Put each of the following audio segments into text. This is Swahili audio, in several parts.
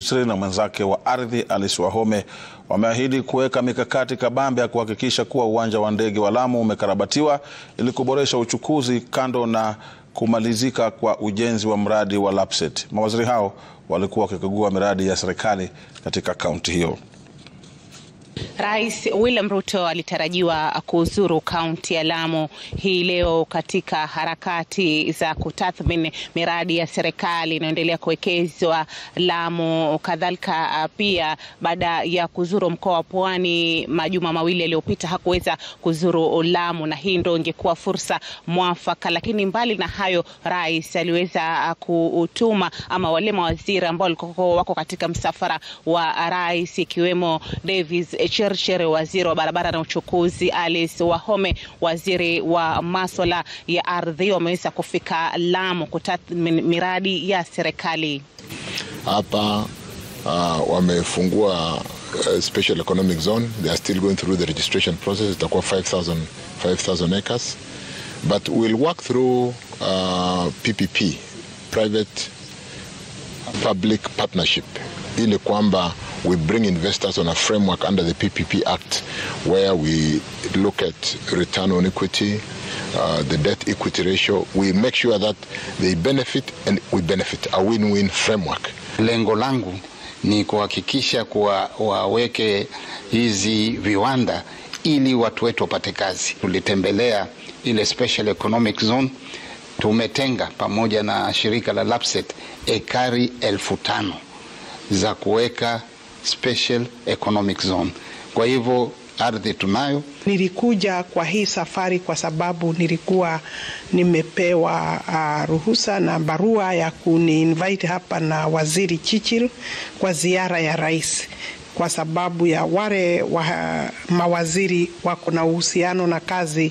Misri na mwenzake wa ardhi Alice Wahome wameahidi kuweka mikakati kabambe ya kuhakikisha kuwa uwanja wa ndege wa Lamu umekarabatiwa ili kuboresha uchukuzi kando na kumalizika kwa ujenzi wa mradi wa Lapsset. Mawaziri hao walikuwa wakikagua miradi ya serikali katika kaunti hiyo. Rais William Ruto alitarajiwa kuzuru kaunti ya Lamu hii leo katika harakati za kutathmini miradi ya serikali inayoendelea kuwekezwa Lamu. Kadhalika pia baada ya kuzuru mkoa wa Pwani majuma mawili yaliyopita hakuweza kuzuru Lamu, na hii ndio ingekuwa fursa mwafaka. Lakini mbali na hayo, rais aliweza kutuma ama wale mawaziri ambao walikuwa wako katika msafara wa rais ikiwemo Davis Chirchir, waziri wa barabara na uchukuzi, Alice Wahome, waziri wa maswala ya ardhi, wameweza kufika Lamu kutathmini miradi ya serikali. Hapa uh, wamefungua uh, special economic zone. They are still going through the registration process. Itakuwa 5000 5000 acres but we'll work through uh, PPP private public partnership ili kwamba we bring investors on a framework under the PPP Act where we look at return on equity, uh, the debt equity ratio. We make sure that they benefit and we benefit, a win-win framework. Lengo langu ni kuhakikisha kuwa waweke hizi viwanda ili watu wetu wapate kazi. Tulitembelea ile special economic zone, tumetenga pamoja na shirika la Lapsset ekari elfu tano za kuweka special economic zone. Kwa hivyo ardhi tunayo. Nilikuja kwa hii safari kwa sababu nilikuwa nimepewa uh, ruhusa na barua ya kuni invite hapa na waziri Chichir kwa ziara ya rais kwa sababu ya wale wa mawaziri wako na uhusiano na kazi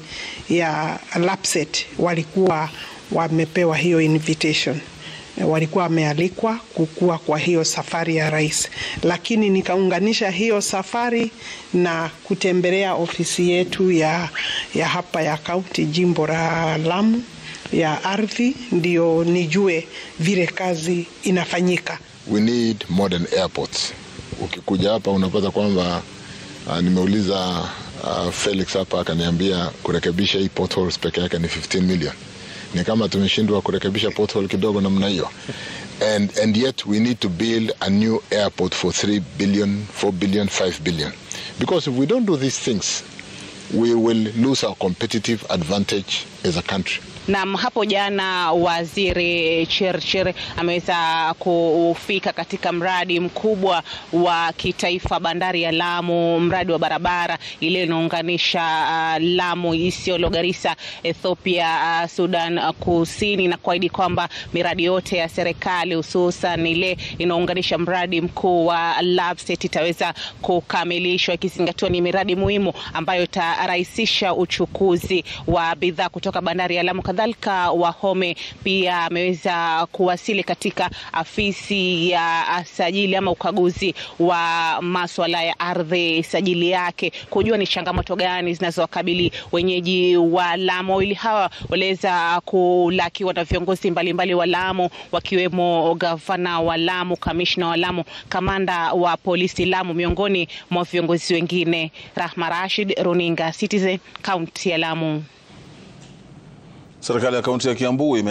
ya Lapsset walikuwa wamepewa hiyo invitation walikuwa wamealikwa kukua kwa hiyo safari ya rais, lakini nikaunganisha hiyo safari na kutembelea ofisi yetu ya, ya hapa ya kaunti jimbo la Lamu ya ardhi, ndio nijue vile kazi inafanyika. We need modern airports. Ukikuja hapa unapata kwamba uh, nimeuliza uh, Felix hapa akaniambia kurekebisha hii potholes peke yake ni 15 million ni kama tumeshindwa kurekebisha pothole kidogo namna hiyo and, and yet we need to build a new airport for 3 billion 4 billion 5 billion because if we don't do these things we will lose our competitive advantage as a country Nam, hapo jana waziri Chirchir ameweza kufika katika mradi mkubwa wa kitaifa bandari ya Lamu, mradi wa barabara ile inaunganisha uh, Lamu, Isiolo, Garissa, Ethiopia, uh, Sudan uh, Kusini, na kuahidi kwamba miradi yote ya serikali hususan ile inaunganisha mradi mkuu wa Lapsset itaweza kukamilishwa, ikizingatiwa ni miradi muhimu ambayo itarahisisha uchukuzi wa bidhaa kutoka bandari ya Lamu. Kadhalika Wahome pia ameweza kuwasili katika afisi ya sajili ama ukaguzi wa maswala ya ardhi, sajili yake kujua ni changamoto gani zinazowakabili wenyeji wa Lamu. Wawili hawa waliweza kulakiwa na viongozi mbalimbali wa Lamu, wakiwemo gavana wa Lamu, kamishna wa Lamu, kamanda wa polisi Lamu, miongoni mwa viongozi wengine. Rahma Rashid, runinga Citizen, kaunti ya Lamu. Serikali ya kaunti ya Kiambu